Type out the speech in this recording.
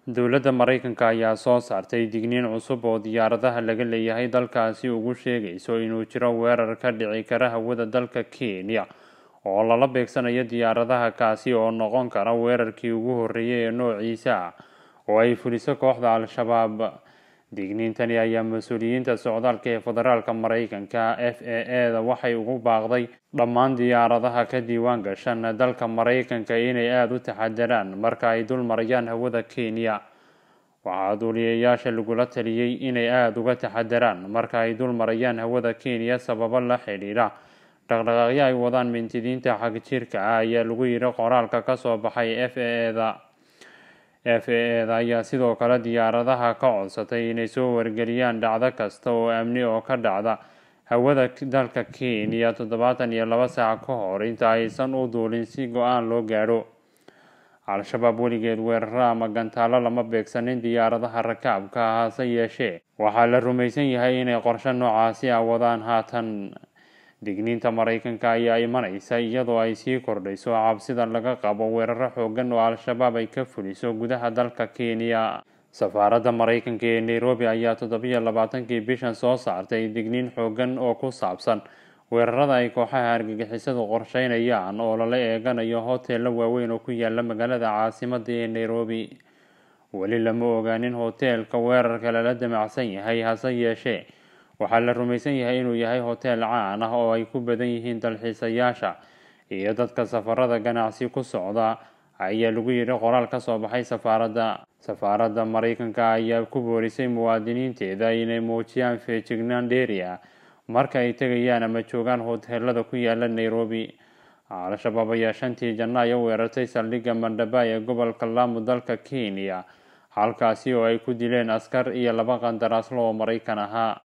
dowladda maraykanka ayaa soo saartay digniin cusub oo diyaaradaha laga leeyahay dalkaasi ugu sheegayso inuu jiro weerar ka dhici kara hawada dalka kenya oo lala beegsanayo diyaaradaha kaasi oo noqon kara weerarkii ugu horreeyay ee noociisa ah oo ay fuliso kooxda al-shabaab digniintani ayaa mas-uuliyiinta socdaalka ee federaalka maraykanka f a e da waxay ugu baaqday dhammaan diyaaradaha ka diiwaan gashan dalka maraykanka inay aada u taxadaraan marka ay dul marayaan hawada kenya waxaa duuliyayaasha lagula taliyey inay aada uga taxadaraan marka ay dul marayaan hawada kenya sababo la xidhiidha dhaqdhaqaaqyo ay wadaan mintidiinta xagjirka ah ayaa lagu yidhi qoraalka kasoo baxay f a e da f a e da ayaa sidoo kale diyaaradaha ka codsatay inay soo wargeliyaan dhacdo kasta oo amni oo ka dhacda hawada dalka kenya toddobaatan iyo laba saac ka hor inta aysan u duulin si go-aan loo gaadho al-shabaab weligeed weeraro ama gantaalo lama beegsanin diyaaradaha rakaabka ah hase yeeshee waxaa la rumaysan yahay inay qorshe noocaasi ah wadaan haatan digniinta maraykanka ayaa imanaysa iyadoo ay sii kordhayso cabsida laga qabo weeraro xoogan oo al-shabaab ay ka fuliso gudaha dalka kenya safaaradda maraykanka ee nairobi ayaa toddobiyo labaatankii bishan soo saartay digniin xoogan oo ku saabsan weerarada ay kooxaha argagixisadu qorsheynayaan oo lala eeganayo hoteello waaweyn oo ku yaala magaalada caasimada ee nairobi weli lama ogaanin hoteelka weerarka lala damacsan yahay hase yeeshee waxaa la rumaysan yahay inuu yahay hoteel caan ah oo ay ku badan yihiin dalxiisayaasha iyo dadka safarada ganacsi ku socda ayaa lagu yidhi qoraal ka soo baxay safaaradda safaaradda maraykanka ayaa ku boorisay muwaadiniinteeda inay muujiyaan feejignaan dheeri ah marka ay tegayaan ama joogaan hoteelada ku yaala nairobi al-shabaab ayaa shantii janaayo weerartay saldhigga mandhaba ee gobolka laamu dalka kenya halkaasi oo ay ku dileen askar iyo laba qandaraaslo oo maraykan ahaa